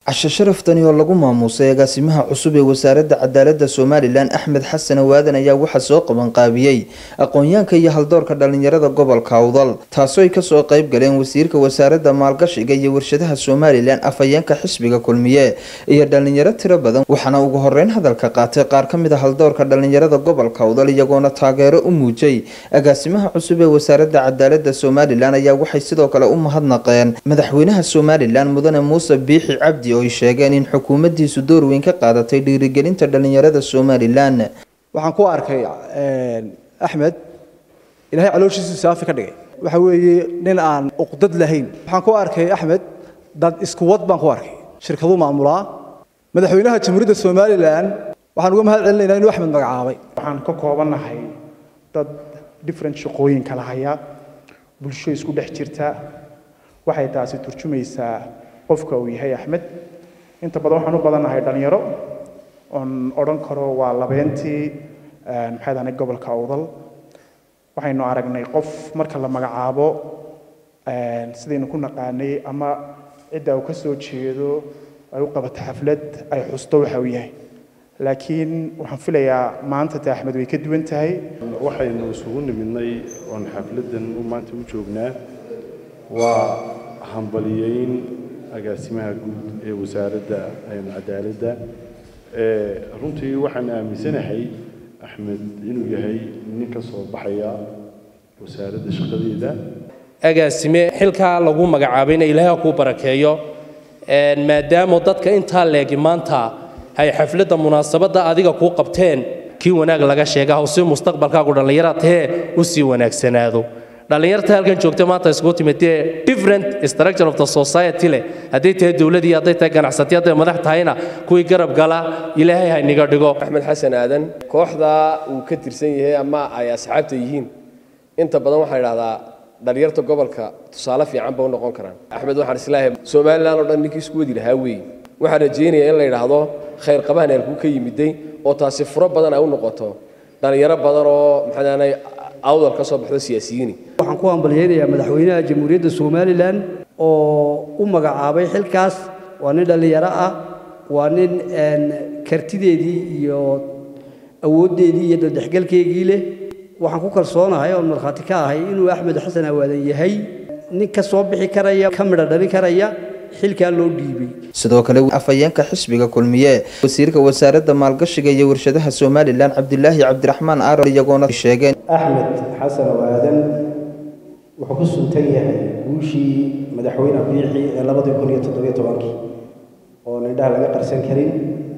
cashe sharaftani oo lagu maamuusay agaasimaha cusub ee wasaaradda cadaaladda somalilan axmed xasan awaadan ayaa waxaa soo qabanqaabiyey aqoon-yaanka iyo haldoorka dhalinyarada gobolka awdal taasoo ay kasoo qeyb galeen wasiirka wasaaradda maalgashiga iyo warshadaha somalilan afhayeenka xisbiga kulmiye iyo dhalinyaro tiro badan waxaana ugu horeyn hadalka qaatay qaar ka mid a haldoorka dhalinyarada gobolka awdal iyagoona taageero u muujay agaasimaha cusub ee wasaaradda cadaaladda somalilan ayaa waxay sidoo kale u mahadnaqeen madaxweynaha somalilan mudane muuse biixi cabdi oo ay sheegeen in xukuumaddiisu door weyn ka qaadatay dhiirigelinta dhalinyarada somalilan waxaan ku arkay axmed ilaahay calooshiisu saafi ka dhigay waxa weeye nin aan uqdad lahayn waxaan ku arkay axmed dad isku wad baan ku arkay shirkaduu maamulaa madaxweynaha jamhuuriyadda somalilan waxaan uga mahad celinaynaa inuu axmed magacaabay waxaan ka koobannahay dad different shaqooyin kala haya bulsho isku dhex jirta waxay taasi turjumaysaa qofka uu yahay axmed inta badan waxaan u badannahay dhalinyaro oon odhan karo waa labeentii maxay dahnay gobolka awdal waxaynu aragnay qof marka la magacaabo sidaynu ku naqaanay ama cidda uu ka soo jeedo ay u qabato xaflad ay xusto waxa uu yahay laakiin waxaan filayaa maanta te axmed way ka duwan tahay waxaynu isugu nimidnay oon xafladdan maanta u joognaa waa hambaliyeyn agaasimaha guud ee wasaaradda cadaaladda runtii waxaan aaminsanahay axmed inuu yahay nin ka soo baxaya wasaaradda shaqadeeda agaasime xilkaa lagu magacaabayna ilaaha kuu barakeeyo maadaama dadka intaa leegi maanta ay xafladda munaasabadda adiga kuu qabteen kii wanaag laga sheega hawsi mustaqbalkaagu dhallinyara tahee u sii wanaagsanaado dhallinyarta halkan joogta maanta iskugu timid dee different structure of the society leh hadday tahay dowladii hadday tahay ganacsatay hadday madax tahayna kuwii garab gala ilaahay ha niga dhigo axmed xasan aadan kooxda uu ka tirsan yahay ama ay asxaabta yihiin inta badan waxaa idhahdaa dhalinyarta gobolka tusaale fiican ba u noqon karaan axmed waxaan islaahay somalilan oo dhan ninkii isku wadi lahaa weeye waxaan rajaynayaa in la yidhaahdo khayr qabahan eelkuu ka yimiday oo taasi furo badan ay u noqoto dhalinyaro badan oo maxaanay awdal ka soo baxdo siyaasiyiini waxaan ku hambalyaynayaa madaxweynaha jamhuuriyadda somalilan oo u magacaabay xilkaas waa nin dhallinyaro ah waa nin kartideedii iyo awooddeedii iyo dadexgalkeygii leh waxaan ku kalsoonahay oon markhaati ka ahay inuu axmed xasan awaadan yahay nin ka soo bixi karaya ka midho dhalin karaya xilkaa loo dhiibay sidoo kale afhayeenka xisbiga kulmiye wasiirka wasaaradda maalgashiga iyo warshadaha somalilan cabdilaahi cabdiraxmaan aaron iyagoona sheegeen axmed xasan awaadan wuxuu ku suntan yahay guushii madaxweyne biixi ee labadii kun iyo toddobiyo tobankii oo nidhaha laga qarsan karin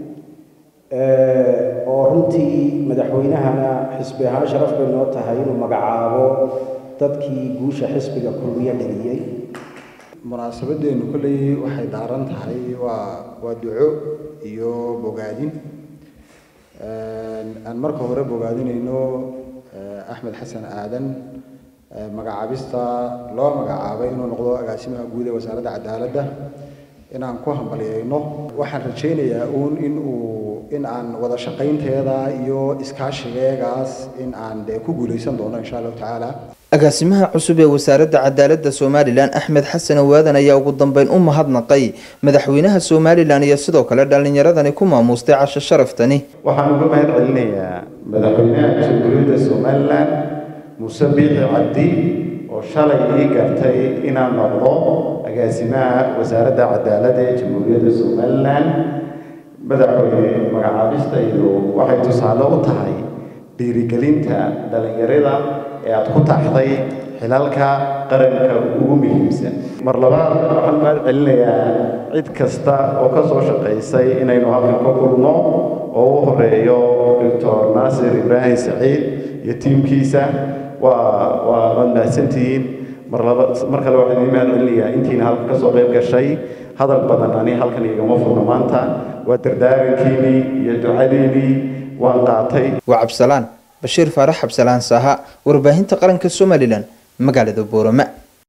oo runtii madaxweynahana xisbi ahaan sharaf bay noo tahay inuu magacaabo dadkii guusha xisbiga kulmiye dhaliyey munaasabadeennu kolley waxay daaran tahay waa waa duco iyo bogaadin aan marka hore bogaadinayno axmed xasan aadan magacaabista loo magacaabay inuu noqdo agaasimaha guud ee wasaaradda cadaaladda inaan ku hambalyayno waxaan rajaynayaa uun in uu in aan wada shaqaynteeda iyo iskaashigeegaas in aan dee ku guulaysan doono insha allahu tacaala agaasimaha cusub ee wasaaradda cadaaladda somalilan axmed xasan awaadan ayaa ugu dambeyn u mahadnaqay madaxweynaha somalilan iyo sidoo kale dhallinyaradani ku maamuustay casho sharaftani waxaan uga mahad celinayaa madaxweynaha jamhuuriyadda somalilan muuse biixi cabdi oo shalay ii gartay inaan noqdo agaasimaha wasaaradda cadaaladda ee jamhuuriyadda somalilan madaxweyne magacaabista iyo waxay tusaale u tahay dhiirigelinta dhallinyarada ee aad ku taxday xilalka qaranka ugu muhiimsan mar labaad waxaan mahad celinayaa cid kasta oo ka soo shaqaysay inaynu halkan ka kulno oo u horeeyo doctor naasir ibraahim saciid iyo tiimkiisa waa waa waad mahadsantihiin mar laba mar kale waxaan idiin mahad celinayaa intiina halkan ka soo qayb gashay hadal badan ani halkan igama furno maanta waa dardaarankiinii iyo ducadiinii waan qaatay waa cabsalaan bashiir faarax cabsalaan saaha warbaahinta qaranka somalilan magaalada boorama